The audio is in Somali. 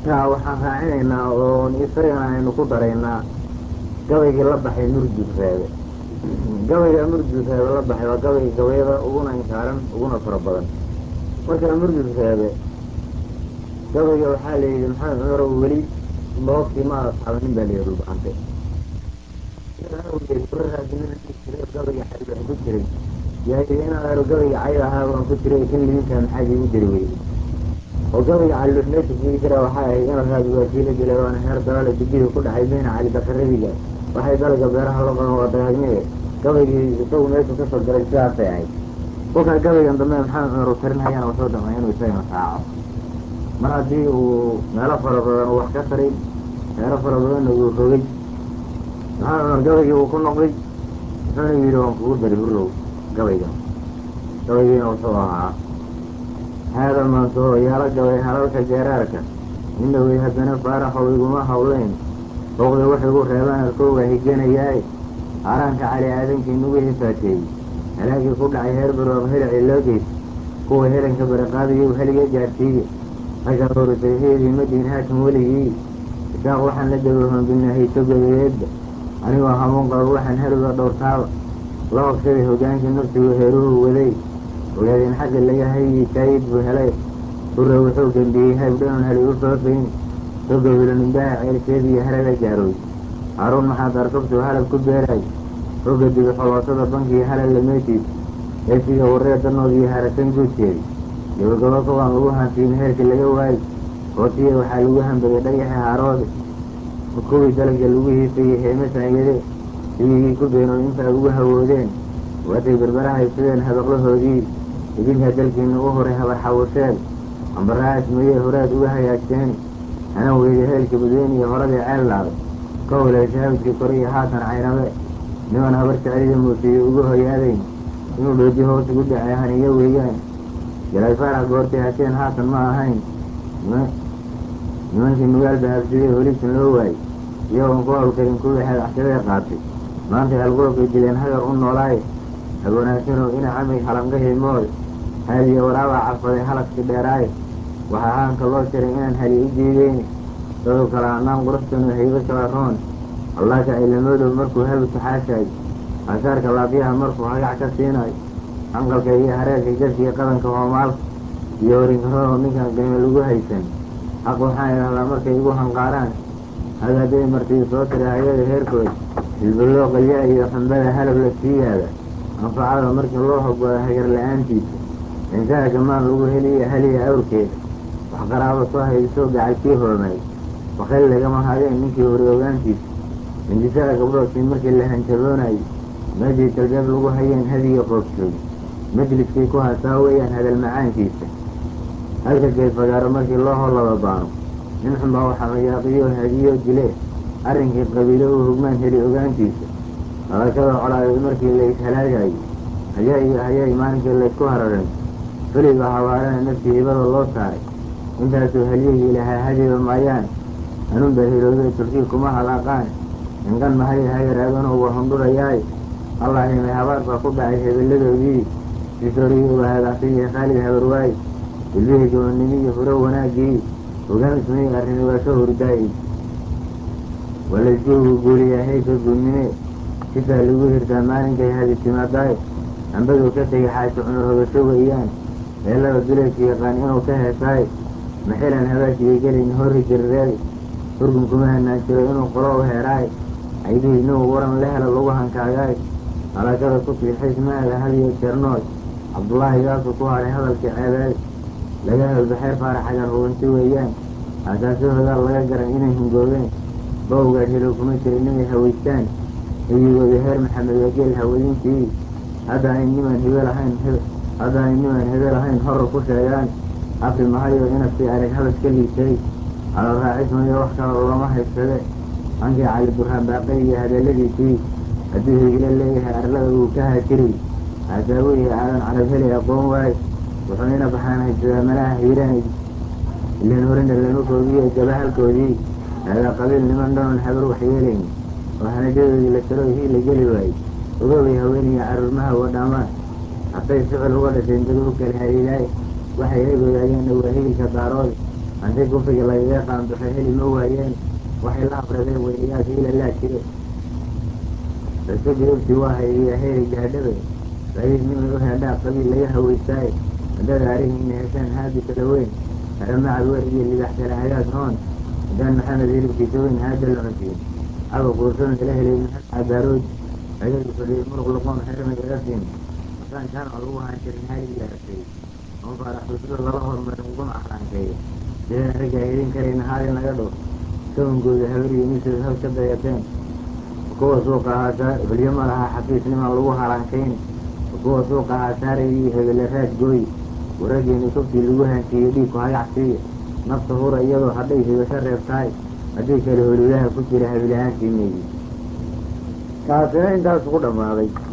intaa waxaan raacinaynaa oon isagana aynu ku daraynaa gabaygii la baxay murjud reebe gabayga murjud reebe la baxay waa gabayga gabayada uguna inkaaran uguna fara badan marka murjud reebe gabayga waxaa la yidhi maxamed cumarow weli loobkii ma asxaabanin baa layidhi dhulbahante gabayga xaylo ku jiray yaa yidhi in adeero gabayga cayda ahaa baan ku jiray kan libintaa maxaad iigu jiri weyday oo gabayga caliluux meesha kugi jira waxay ahayd inalkaadi waa kiila dilay waana heer dalaale dibihii ku dhacay beyna cali dakaradiga waxay dalaga beeraha la qaban waa dagaagnee gabaygii isagu meeshu kasoo galay sidaasay ahayd kolkaa gabaygan dambe maxamed cumar uu tarinhayana wuxuu damay inuu isagana raaco mar haddii uu meelo fara badan uu wax ka taray meelo fara badanna uu rogay maxamed cumar gabaygii uu ku noqday wuxuuna yidhi waan kugu dari hurrow gabaygan gabaygiina wuxuu ahaa haada maantaho yaala gabay halalka geeraarka nina wey haddana faaraxow iguma hawleyn booqda wax igu reebaan arkowga higanayaae haaraanka cali aadankii nagu hifaateeyey halaagii ku dhacay heer barooq helici loo geys kuwa helanka baraqaadayow heliga gaadhsiiye ragga hoorisayheedii madiin haatan weligii isaaq waxaan la dabahoon binahayso godayeedba anigoo hamuun qabo waxaan heliga dhowrtaaba la hobsaday hogaankii nafsigu heeruhu waday ogaadeen xagga laga hayyi saayid buu helay hurre wuxuu gembiyey haybdhanon heli u foofayn soga wilanimbaha ceelkeediiyo halaga gaarooy haaruun maxaad arkabtuu halab ku beeraay hogga dibi xoloosada bankiga halal lameetiis eesiga warree danoodiiyo harasan guudkeedi gabagabo kawaan lagu hantiin heerkii laga waayey hootiya waxaa lagu hambagay dhagaxi haaroode kuwii dalabka lagu hiisayey heeme saanyade sibigii ku beenood intaa ugu hawoodeen waatay berberahay sideen habaqlahoodii idinkaa dalkiina u horay habar xawasheen ambaraha ismeeyey horaad uga hagaagteen hanan weyda heelka badweyne iyo horadii ceel laaday ka waleesha hawdkii kore iyo haatan caynabe niman habar jecelida muusiyo ugu hoyaadayn inuu dhoodi hoos ugu dhacay haniyo weeyaan jalaay faarax goortay hasheen haatan ma ahayn nimankii magaalba habsidee holisan loo waayey iyagoon ku hawlkarin kuwii xeedaxsadee qaatay maantay halgolobkay dileen hagar u noolaaye habwanaagsanow ina camay halanqahii mool haadiyo waraabaa carfaday halagkii dheeraaye waxaa haanka loo jaray inaan hali u diideyni daduu kala hanaan qurastanu haybo kala roon allaaka aylamoodow markuu habi taxaashaay aasaarka laabyaha markuu hagac ka siinayo hanqalka iyo hareerka jabkiiyo qadanka hoomaalka iyo horinkaroo ninkan qiime lagu haysan xaq waxaan idhahdaa markay igu hanqaaraan hagaaday martii soo tiray hayada heerkood hilbaloo qalyaa iyo xambada halab la sii yaada anfacada markii loo hogooda hagar la-aantiisa insaha gamaan lagu heliya haliya awrkeeda wax qaraabo soo haydisoo gacalkii hoomay wakayl lagama hadeen ninkii hori ogaantiisa hindisada gabdhoodkii markii la hanjaboonayay meeshii galbeeb lagu hayeen hadiga qoobjoog majliskii ku hasaa weeyaan hadal macaankiisa halka geedfagaaro markii loo hollaba baano nin xunbaa waxaa mayaaqiyo hadiyo dile arrinkii qabiilo uu hogmaan heli ogaantiisa hadashada colaadeed markii la ishalaagayay hayaa iyo hayay maalinkii laysku hararin feliba habaarana naftii hibada loo saaray intaasuu halyahii lahaa hadiba maayaan hanuunbaa hilooday tulkii kuma halaaqaan inqan mahay hagaraaganoo wa hundhurayaaye allaahimay habaar baa ku dhacay hebelladoodii sisoorigii waa hadaaqsiiyo khaalid habarwaay ilbihii gabannimiyo huro wanaaggii hogaan ismay arrini waa ka hurdaayey waa layskuugu guuriyaa hayka guudnime sitaa lagu hirtaa maalinkay hadi timaadaaye hambaduu ka tegay xaashi cumar hogasho weeyaan heellada duleedka yaqaan inuu ka heesaaye maxilan habaashiyay gelin horri jirireed hurgun kuma hanaan jiro inuu qolo u heeraaye caydihii inuu waran la helo lagu hankaagaay halakada ku siixays maada hadiyo jeernool cabdullaahi gaasuu ku hadhay hadalkii ceebeed laga helbaxeer faaraxagan hubanti weeyaan aasaasahoodaa laga garan inay hungoobeen bawgaa hilow kuma jirin inay hawaystaan eyigoodii heer maxamed wageel hawadintii hadda ay nimaan hibe lahayn hadda ay nimaan hibe lahayn horor ku sheegaan afri mahayo inasii arag habash ka liisay hadal raacismayo wax kala looma haysade hankii cali burhaan baaqay iyo hadalladiisii hadduu higilo leeyahay arlada uu ka haajiriy haasaawihii aadan carab heli aqoon waaye wuxuu ina baxaan haysadaa malaha hiiraan ilan horina lama koobiyo gabahalkoodii haadaa qabiil niman dhanon habar waxyeelayn oo hanajadoodii la talo hii la geli waayey ogoobay haweeniya carruurmaha wadhamaan hatay ficil uga dhasheen dad u kala hariiraaye waxay eegoodayaanna waa higilka daaroode haddii kufriga lagaga qaanduxay heli ma waayeen waxay la afradeen weynayaal hiila laa jire rase gaybtii waa hayriya heyri gaadhabe sabiib nimay u heedhaa qabiil laga hawaystaaye haddada arihiina heshaan haadi kala weyn haramacad wer iyo libax kala hagaag noon haddaan maxamed hilibkiisa weyn haada la cunsiin caba quursan ila helay maxamed cabaarood ayagu fadhiyay muruq luqoon xerna iga siin masaan jaamac lagu haan jirin halig la hartay oo faaraxsusada laba hormarin uguna axlaankeeyo sidaan raggaa helin karayna haalin laga dho sawnkooda habariyo misood haw ka dayateen kuwa suuqa ahaa hulyo ma laha xafiisnimaan lagu halaankayn kuwa suuqa ahaa saaray iyo hebele raad gooy waraggeeni kobtii lagu haansiiyey dhiigku hagac siiya nafta hura iyadoo hadhay hibasho reebtahay haddii kale holiyaha ku jira habilahaantii meeyi kaasina intaas ku dhammaaday